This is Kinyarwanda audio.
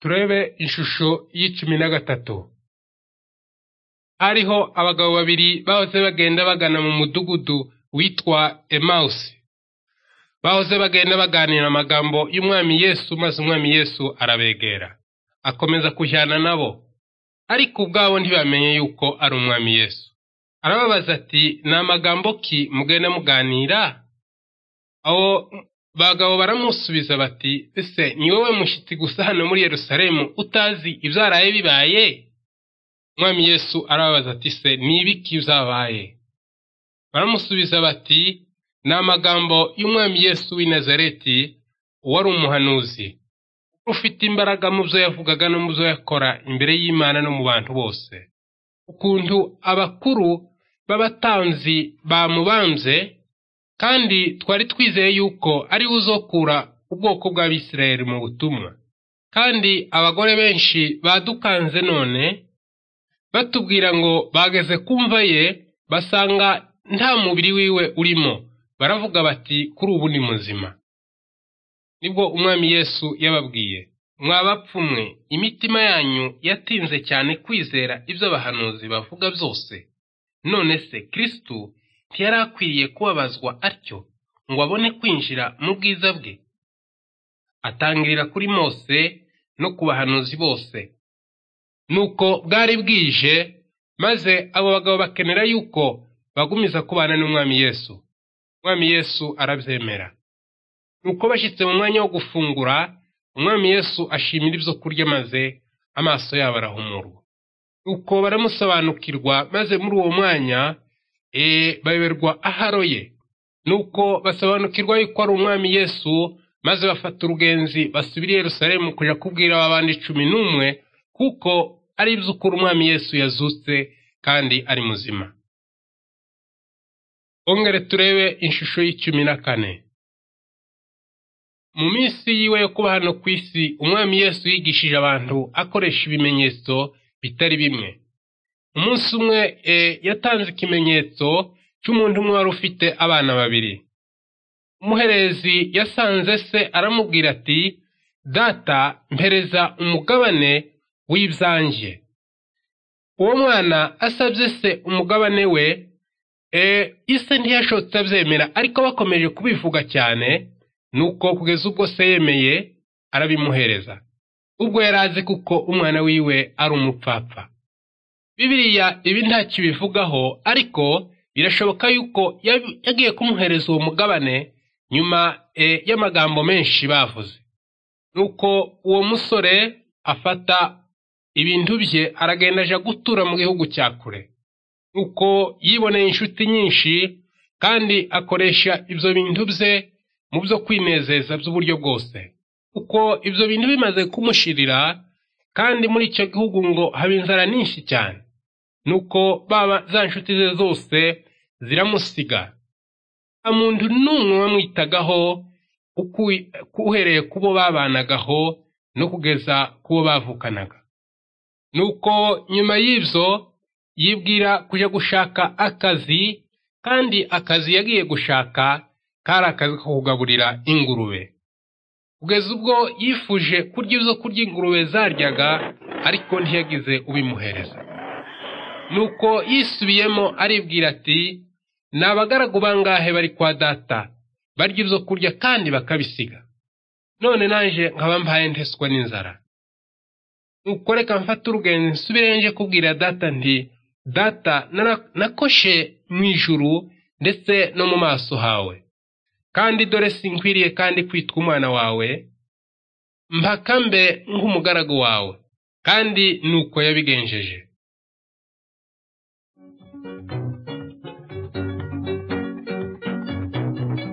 Turebe ishusho y'icumi na gatatu. Hariho abagabo babiri bahoze bagenda bagana mu mudugudu witwa Emausi. Bahoze bagenda baganira amagambo y'Umwami Yesu maze Umwami Yesu arabegera. Akomeza kujyana nabo. Ariko ubwabo ntibamenye yuko ari Umwami Yesu. Arababaza ati, ni amagambo ki mugenda muganira? Abo bagabo baramusubiza bati, ese ni wowe mushyitsi gusa hano muri Yerusalemu utazi ibyaraye bibaye? Umwami Yesu arababaza ati, se ni ibiki byabaye? Baramusubiza bati, ni amagambo y'Umwami Yesu w'i Nazareti, wari umuhanuzi, ufite imbaraga mu byo yavugaga no mu byo yakora imbere y'Imana no mu bantu bose. Ukuntu abakuru b'abatanzi bamubambye, kandi twari twizeye yuko ari we uzokura ubwoko bw'Abisirayeli mu butumwa. Kandi abagore benshi badukanze none, batubwira ngo bageze kumva ye, basanga nta mubiri wiwe urimo. Baravuga bati, kuri ubu ni muzima. Nibwo Umwami Yesu yababwiye, mwa bapfu mwe, imitima yanyu yatinze cyane kwizera ibyo abahanuzi bavuga byose. None se Kristo ntiyari akwiriye kubabazwa atyo ngo abone kwinjira mu bwiza bwe? Atangirira kuri Mose no ku bahanuzi bose. Nuko bwari bwije, maze abo bagabo bakenera yuko bagumiza kubana n'Umwami Yesu. Umwami Yesu arabyemera. Nuko bashyitse mu mwanya wo gufungura, Umwami Yesu ashimira ibyo kurya maze amaso yabo arahumurwa. Nuko baramusobanukirwa maze muri uwo mwanya e, bayoberwa aharo ye. Nuko basobanukirwa yuko ari Umwami Yesu maze bafata urugenzi basubira i Yerusalemu kujya kubwira ba bandi cumi n'umwe kuko ari iby'ukuri Umwami Yesu yazutse kandi ari muzima. Ongere turebe ishusho y'icumi na kane. mu minsi yiwe yo kuba hano ku isi umwami yesu yigishije abantu akoresha ibimenyetso bitari bimwe umunsi umwe e, yatanze ikimenyetso cy'umuntu umwe wari ufite abana babiri umuherezi yasanze se aramubwira ati data mpereza umugabane w'ibyanjye uwo mwana asabye se umugabane we e, ise ntiyashotse abyemera ariko bakomeje kubivuga cyane nuko kugeza ubwo se yemeye arabimuhereza ubwo yari azi kuko umwana wiwe ari umupfapfa bibiriya ibi ntacyo ibivugaho ariko birashoboka yuko yagiye kumuhereza uwo mugabane nyuma e, y'amagambo menshi bavuze nuko uwo musore afata ibintu bye aragenda aja gutura mu gihugu cya kure nuko yiboneye inshuti nyinshi kandi akoresha ibyo bintu bye mu byo kwinezeza by'uburyo bwose kuko ibyo bintu bimaze kumushirira kandi muri icyo gihugu ngo haba inzara nyinshi cyane nuko baba za nshuti ze zose ziramusiga nta muntu n'umwe wamwitagaho uhereye ku bo babanagaho no kugeza ku bo bavukanaga nuko nyuma y'ibyo yibwira kujya gushaka akazi kandi akazi yagiye gushaka kari akazi ko kugaburira ingurube kugeza ubwo yifuje kurya ibyo kurya ingurube zaryaga ariko ntiyagize ubimuhereza nuko yisubiyemo aribwira ati ni abagaragu bangahe bari kwa data barya ibyo kurya kandi bakabisiga none naje nkaba mbaye nteswa n'inzara nuko reka mfate urugenzi nsubire nje kubwira data nti data nakoshe mu ijuru ndetse no mu maso hawe kandi dore sinkwiriye kandi kwitwa umwana wawe mpaka mbe nk'umugaragu wawe kandi ni uko yabigenjeje